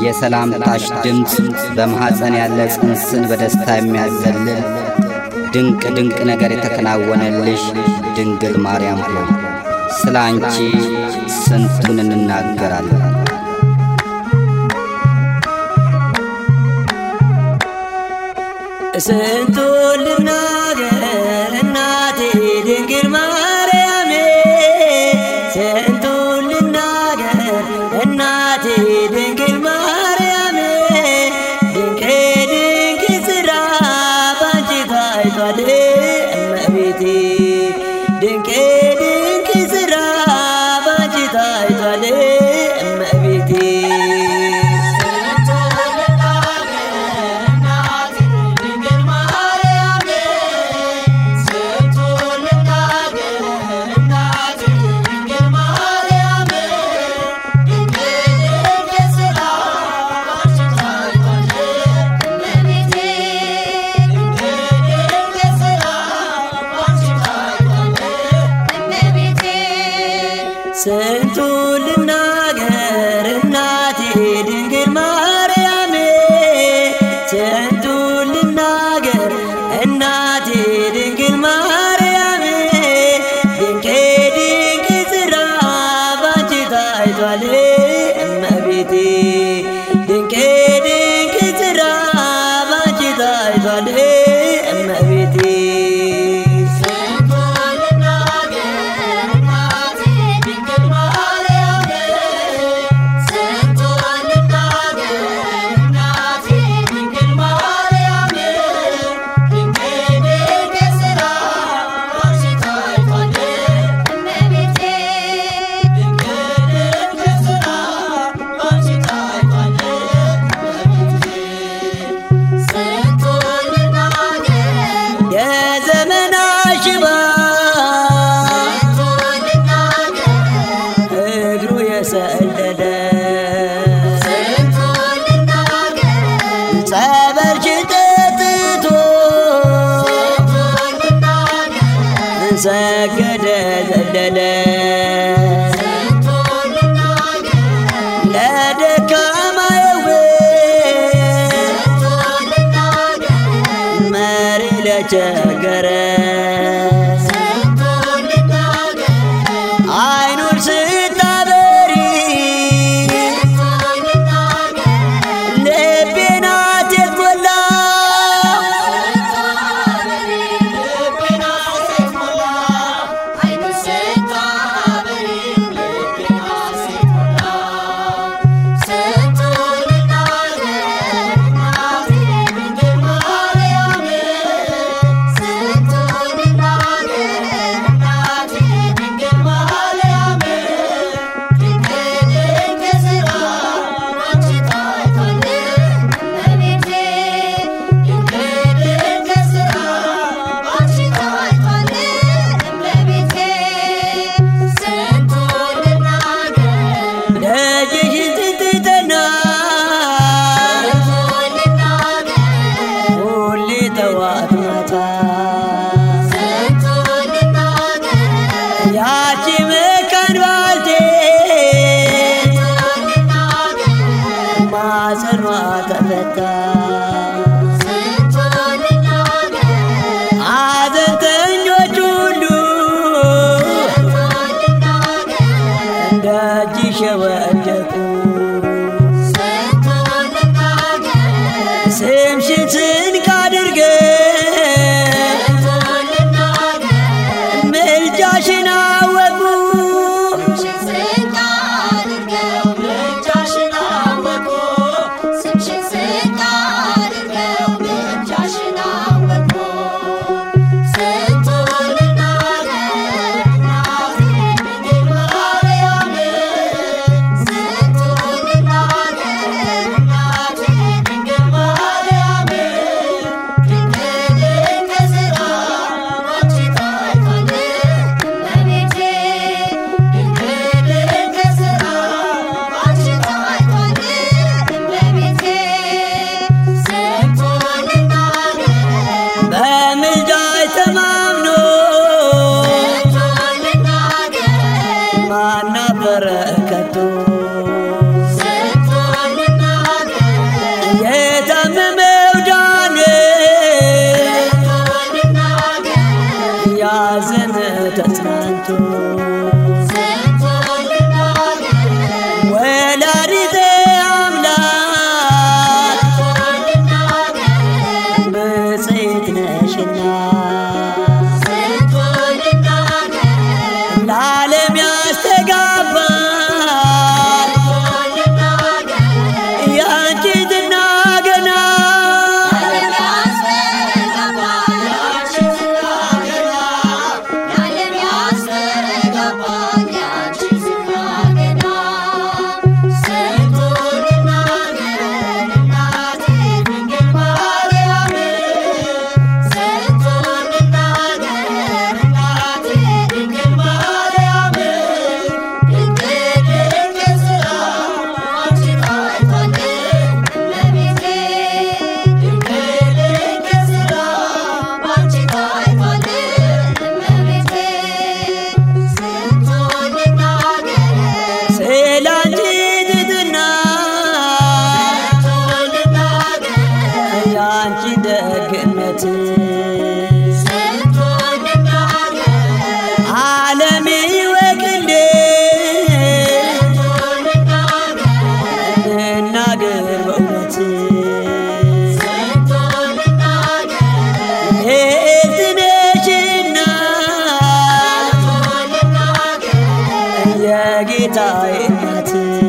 የሰላምታሽ ድምፅ በማኅፀን ያለ ጽንስን በደስታ የሚያዘልል ድንቅ ድንቅ ነገር የተከናወነልሽ ድንግል ማርያም ሆይ ስለ አንቺ ስንቱን እንናገራለን። ስንቱን ልናገር እናቴ ድንግል ማርያም ስንቱን ልናገር እናቴ ድንግል ማርያም ድንቅ ድንቅ ስራ ባንቺ ታይቷል እመቤቴ ድንቅ ድንቅ ስራ ባንቺ ታይቷል እመቤቴ ስንቱን ልናገር እናቴ ድንግል ማርያም ስንቱን ልናገር እናቴ ድንግል ማርያም ድንቅ ድንቅ ስራ ባንቺ ታይቷል እመቤቴ ድንቅ ድንቅ ስራ ባንቺ ታይቷል እመቤቴ የዘመና ሽባ እግሩ የሰለለ ጸበልሽን ጠጥቶ ሰገደ ዘለለ ለደካማ መሪ ለቸገረ አይኑን ስታበሪ ልቤን አቴት ሞላ ደጅሽን ስትጠና ሁሌ ጠዋት ማታ ያቺ መካን ባልቴት ማፀኗ ተፈታ ሐዘንተኞች ሁሉ ደጅሽ የወደቁ ስምሽን ስንቅ አድርገን ምልጃሽን አወቁ በምልጃሽ ተማምኖ ማናፈረ ከቶ የጌታዬ እናት